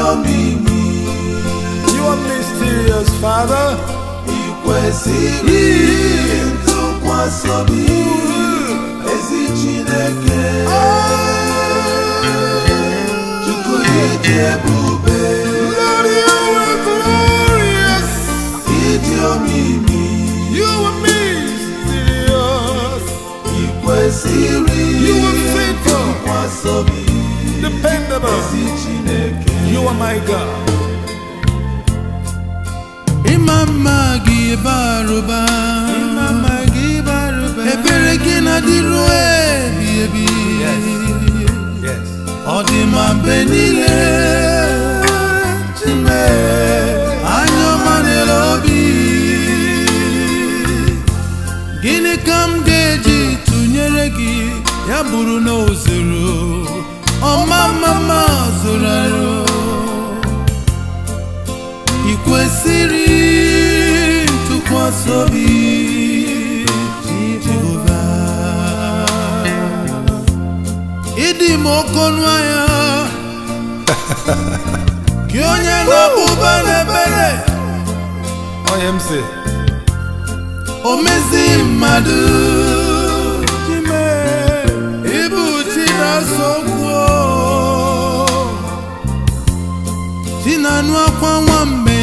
omimi You are mysterious, Father. ị kwesịrị ntụkwasị obi ezi Chineke Chukwu ịdị ebube Lord, you are glorious. ịdị omimi You are mysterious. ị kwesịrị You are faithful. ntụkwasị obi Dependable. ezi Chineke You are my God. ịma mma gị barụba ebere gị na-adịru ebi ebi Yes. ọ dị ma mgbe niile chime anya ọma n'ele obi gịnị ka m ga-eji tụnyere gị ya bụrụ na o zoro ọma mma mma zoro arụ ị kwesịrị ntụkwasị obi Jehova ịdị m oke ọnụ ahịa gị onye na-abụba n'ebere I am say. o mezi mmadụ Chime, ịbụ chi na-asọ okwu chi na-anụ akwa nwambe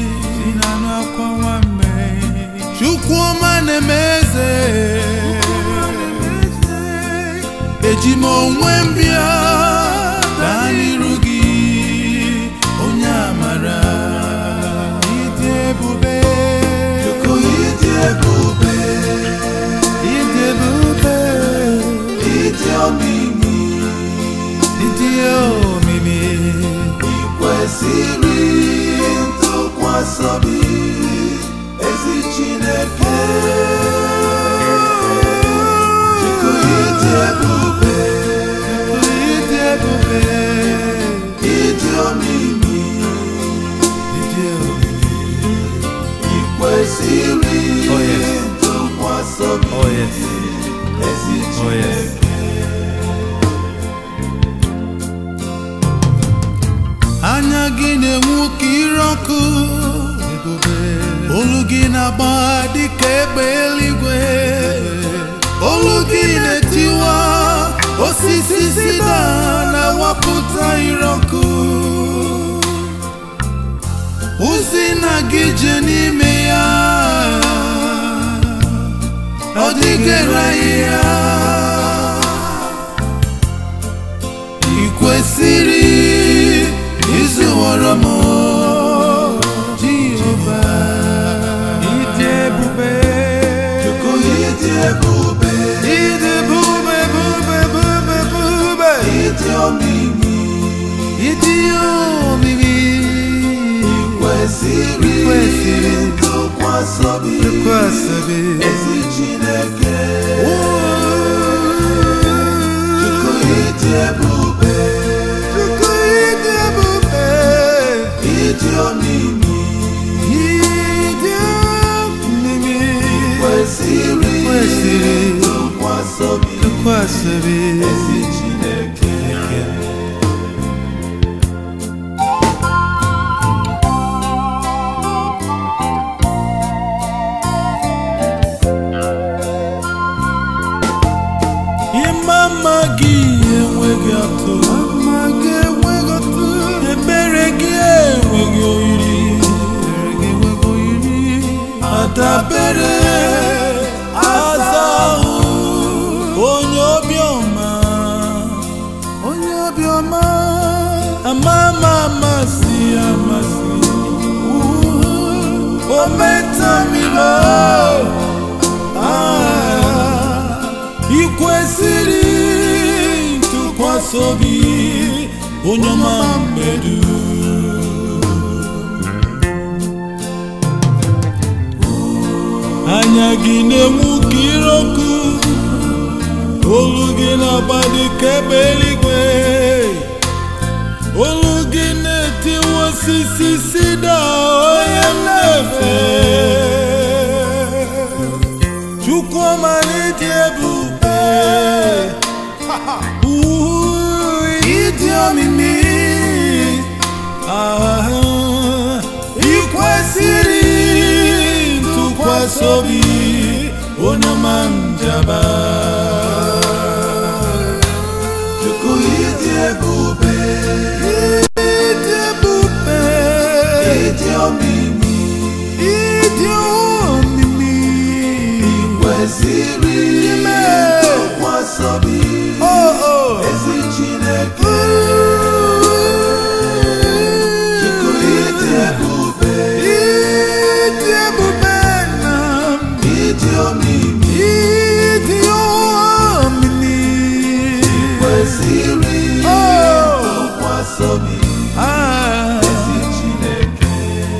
chukwu ọma na-eme eze eji m onwe m bịa gaa n'iru gị onye amara ịdị ebube Chukwu ịdị ebube ịdị ebube ịdị omimi ịdị omimi ị kwesịrị ntụkwasị obi ezi Chineke Chukwu ịdị ebube ịdị ebube ịdị omimi ịdị omimi ị kwesịrị Oh, yes. ntụkwasị obi Oh, yes. ezi Oh, yes. Chineke anya gị na-enwu ka ire ọkụ olu gị na-agba dịka egbe eluigwe olu gị na-etiwa osisi sida na-awapụta ire ọkụ ozi na gị je n'ime ya ọ dịgara ya ị kwesịrị ịzụwara m Jehova ịdị ebube Chukwu ịdị ebube ịdị ebube ebube ebube ebube ịdị omimi ịdị omimi kwesịrị kwesịrị ntụkwasị obi kwesịrị ezi Chineke Chukwu ịdị ebube Chukwu ịdị ebube ịdị omimi ịdị omimi kwesịrị kwesịrị ntụkwasị obi kwesịrị ezi Chineke ịma mma gị enweghị atụ mma gị enweghị atụ ebere gị enweghị oyiri ebere gị enweghị oyiri adabere aza ahụ onye obiọma onye obiọma ama ama amasị amasị o metamilo ị kwesịrị ntụkwasị obi onye ọma mmedu anya gị na-enwu ka ire ọkụ olu gị na-agba dị ka egbe eluigwe olu gị na-etiwa osisi sida onye mmefe Chukwuma n'ịdị ebube Uu, ịdị omimi ntụkwasị obi onye ọma njaba Chukwu ịdị ebube ịdị ebube ịdị omimi ịdị omimi kwesịrị Ime. ntụkwasị obi oh, oh. ezi Chineke Chukwu ịdị ebube ịdị ebube na ịdị omimi ịdị omimi kwesịrị Oh. ntụkwasị obi Ah. ezi Chineke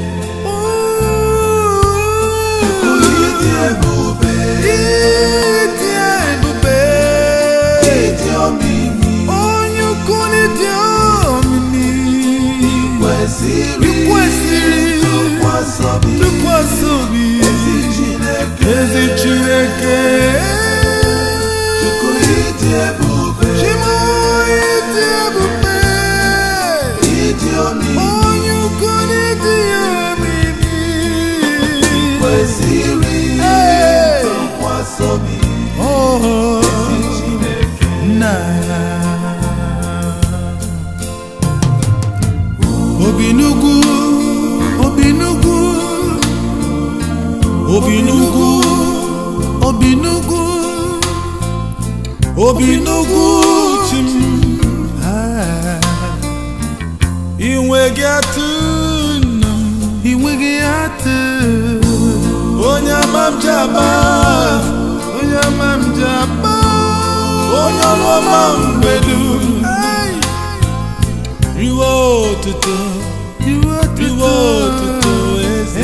Chukwu Ooh. ịdị ebube Ịdị ebube ịdị omimi onye ukwu n'ịdị omimi kwesịrị ikwesịrị ntụkwasị obi tụkwasị obi ezi Chineke ezi Chineke Chukwu ịdị ebube Chimo ịdị ebube ịdị omimi onye ukwu n'ịdị omimi kwesịrị Hey! ntụkwasị obi Oh, Chineke nna obi n'ugwu obi n'ugwu obi n'ugwu obi n'ugwu obi n'ugwu chim inweghị atụ nna m inweghị atụ onye ama m ji aba onye ama m ji aba onye ọrụ ọma mgbedu iwe otuto iwe otuto eze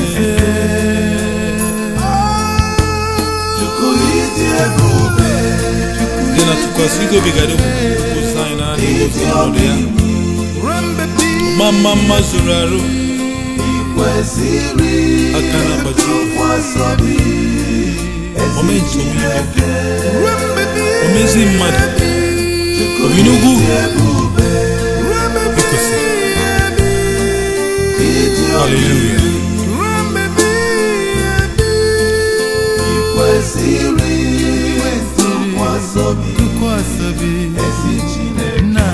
Chukwu ịdị ebube dị na tụkwasị igobigara okwu anyị na adịghị otu ọnọdụ ya ma mma mma zuru arụ kwesịrị aka na agbaji ntụkwasị obi ezi omenti omigbo Chineke omezi mmadụ obi n'ugwu ebube ekwesịrị ịdị haleluya kwesịrị ntụkwasị obi ezi Chineke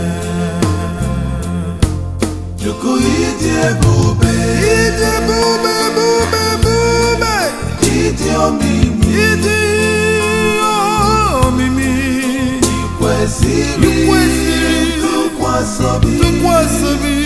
Chukwu ịdị ebube ịdị omimi kwesịrị ntụkwasị obi